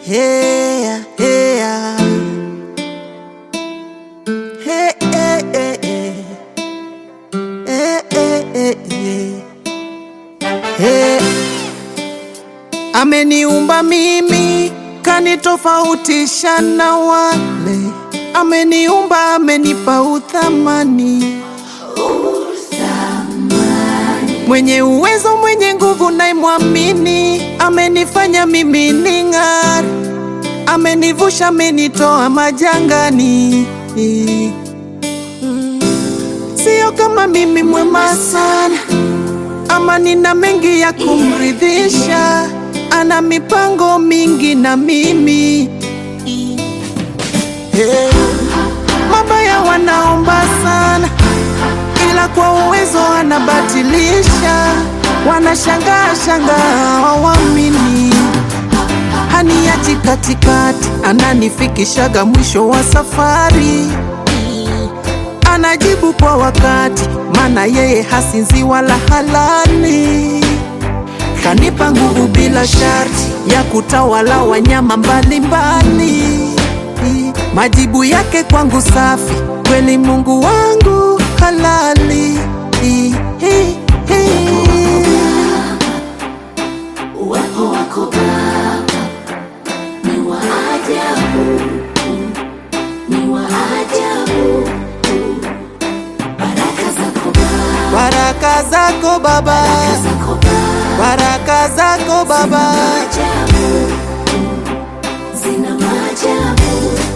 Hey, hey, hey, hey, hey, hey. Hey, hey, hey, hey. Hey. Ameniumba mimi kanitofautisha na wale, ameniumba amenipa uthamani, mwenye uwezo mwenye nguvu naimwamini, amenifanya mimi ning'are, amenivusha amenitoa majangani. Sio kama mimi mwema sana ama nina mengi ya kumridhisha, ana mipango mingi na mimi hey. Mabaya wanaomba sana, ila kwa uwezo anabatilisha. Wanashangaa shangaa hawamini, haniachi katikati, ananifikishaga mwisho wa safari anajibu kwa wakati, maana yeye hasinzi wala halali. Kanipa nguvu bila sharti ya kutawala wanyama mbalimbali. Majibu yake kwangu safi, kweli Mungu wangu halali. Uwepo wako Baba ni wa ajabu, ni wa ajabu. Baraka zako Baba, Baraka zako Baba, zako Baba, baraka zako Baba, ajabu, zina maajabu.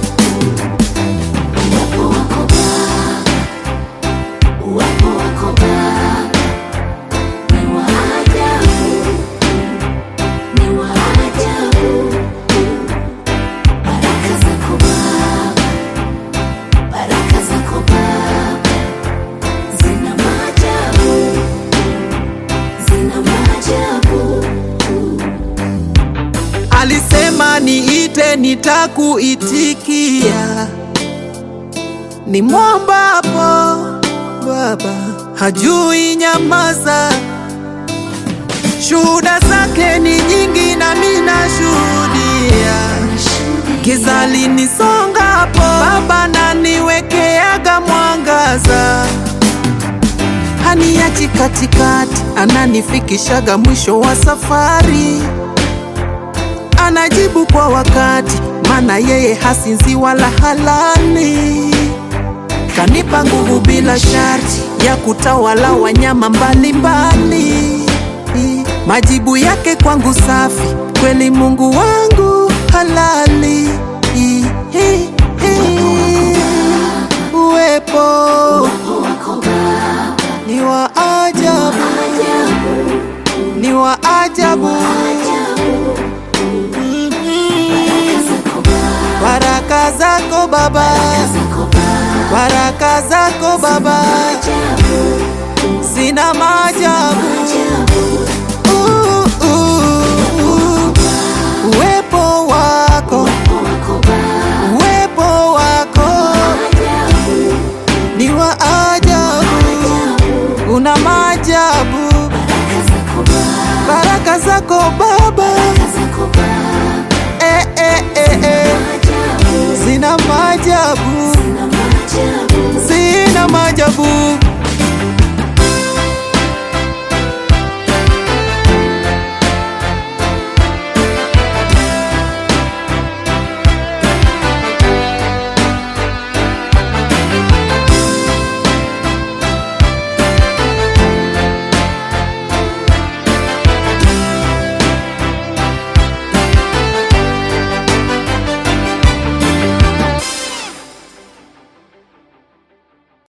Uwepo wako Baba, uwepo wako Baba ni wa ajabu, ni wa ajabu. Baraka zako Baba, baraka zako Baba zina maajabu, zina maajabu. alisema niite, nitakuitikia. Ni mwombapo Baba hajui nyamaza, shuhuda zake ni nyingi, nami nashuhudia. Giza linisongapo, Baba naniwekeaga mwangaza, haniachi katikati, ananifikishaga mwisho wa safari, anajibu kwa wakati, maana yeye hasinzi wala halali. Kanipa nguvu bila sharti ya kutawala wanyama mbalimbali. Majibu yake kwangu safi, kweli Mungu wangu halali. Uwepo Uwepo wako Baba ni wa ajabu, ajabu, ni wa ajabu. ajabu. Baraka zako Baraka zako Baba, Baba, zako Baba baraka zako Baba ajabu, zina maajabu. ajabu.